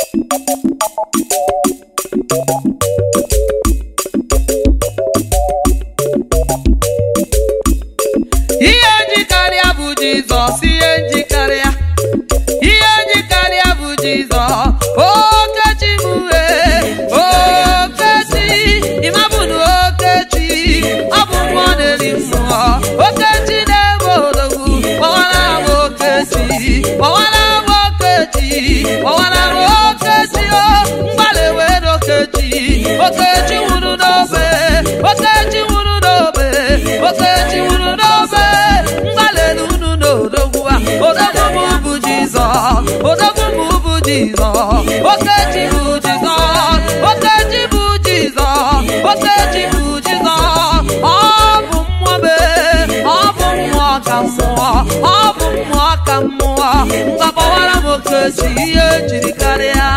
ihe njikarịa bụ jizọs ihe njikarịa ihe njikarịa bụ jizọs okechi m wee okechi ịmabụnụ okechi ọ bụ mmụọ na-eri mmụọ okechi na-ebe odogwu kpọwara m okechi kpọwara m okechi kpọwara m okechi o mgbalị wee n'okechi okechi nwụrụ n'obe okechi nwụrụ n'obe okechi nwụrụ n'obe mgbalị unu n'odogwu a odogwu m bụ jizọs odogwu m bụ jizọs okechi bụ jizọs okechi bụ jizọs okechi bụ jizọs ọ bụ mmụọ mee ọ bụ mmụọ ka mmụọ ọ bụ mmụọ ka mmụọ mgbapọwara m okechi ihe ejiri karịa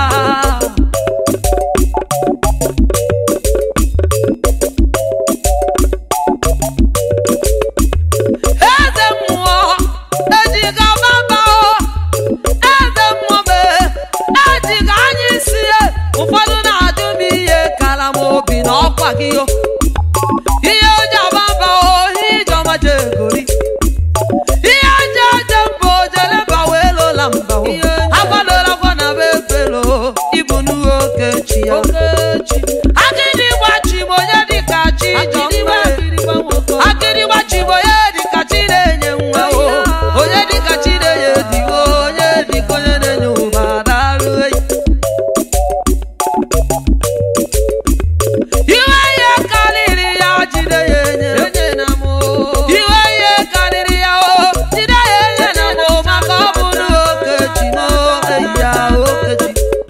eze mmụọ ejiga baba eze mmụọ mee ejiga anya isi ya ụfọdụ na-ajụ m ihe kara m obi na ọkwa gị o ihe oji ababa ohi ijeọma jegori ihe nje eje mba ojeleba wee lola mba o agbadola gwa na be efelo ibu n'uwe okechi ya akịrị gbachi m onye dịka chi jọmbe akịrịgba chi bụ onye dịka chi na-enye nwa o onye dịka chi na-enye digo onye dịka onye na-enye ụba darụ eyi iwe ihe karịrị ya jide ya enye iwe ihe karịrị ya o jide ya enye na mụ maka ọ bụrụ okechi na eyi ya okechi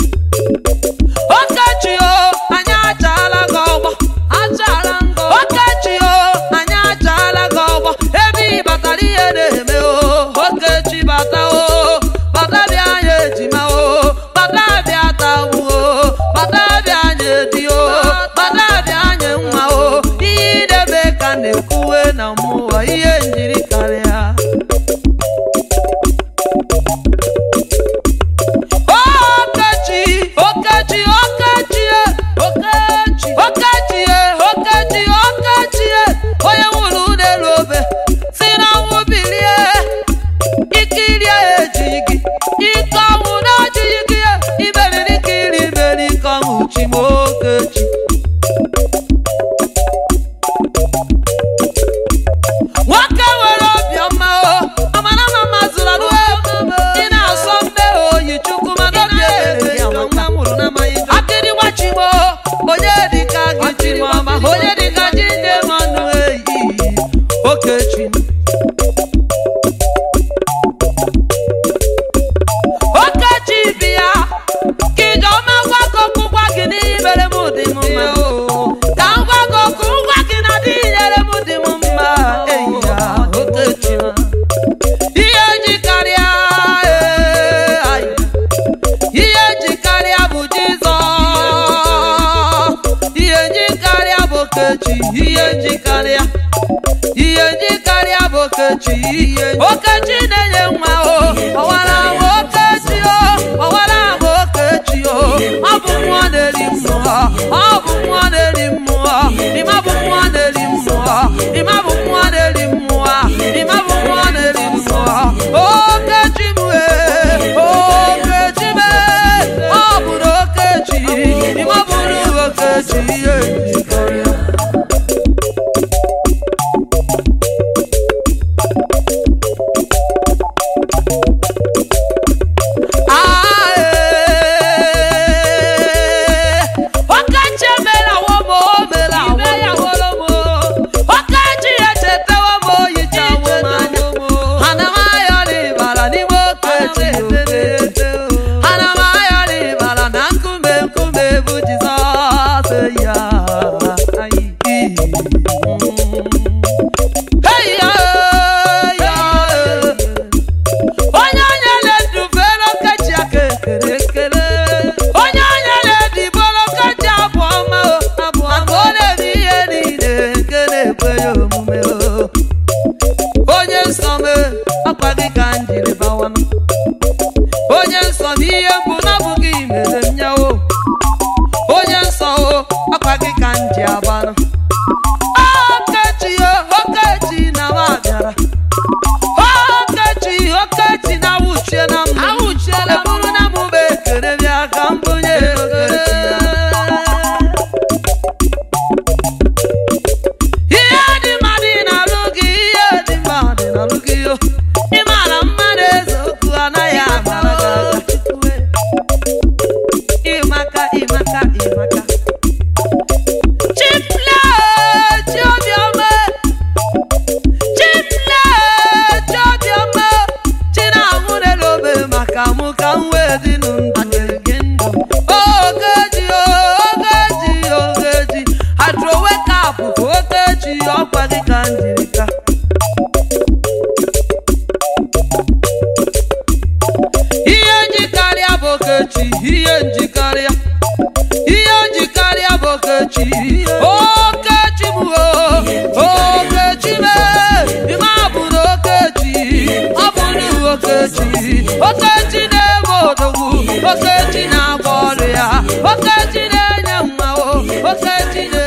okechi o anyị achaala gị ọgbọ okechi o anyị achaala gị ọgbọ ebe ị batara ihe na-eme o okechi bata o bata bịa anyị ejima o bata bịa tawu o bata bịa anyị edi o bata bịa anyị nwa o ihe ị na-eme ka na-ekwuwe na mmụọ ihe njiri karịa Okechi, Okechi, Okechi, e, Okechi, Okechi, e, Okechi, Okechi, e, onye nwụrụ n'elu obe si na ọnwụ bilie ike iri ejighị gị ike ọnwụ na ojighị gị e, imeriri ike iri imeri ike ọnwụ chi m Okechi nwoke nwere obiọma o amara ma mazụrụ alụ ị na-asọ mbe oyi chukwu mana obi ebere ya nwa mụrụ n'amaghị akịrị gbachimo onye dịka gị jiri ọma onye dịka ji nne m ọnụ eyi okechi okechi bịa ka ijeọma gwa gị okwu gwa gị n'ihe mere m dị m mma o ka m gwa gị okwu ngwa gị na dị nyere m dị m mma eyi ya okechi ihe ji karịa ee, ai. ihe ji karịa bụ jizọs ihe ji karịa bụ okechi ihe ji karịa ihe ji karịa bụ okechi okechi na-enye nwa o ọwara m okechi o ọwara m okechi o ọ bụ mmụọ na-eri mmụọ ọ bụ mmụọ na-eri mmụọ ịma bụ mmụọ na-eri mmụọ ịma bụ mmụọ na-eri mmụọ ịma bụ mmụọ na-eri mmụọ okechi m ee okechi m ee ọ bụrụ okechi ịma bụrụ okechi ihe njikọrịa ihe njikarịa ihe njikarịa bụ okechi okechi m o okechi me ime abụrụ okechi ọ bụrụ okechi okechi na-eme odogwu okechi na-agba ọrụ ya okechi na-enye mma o okechi na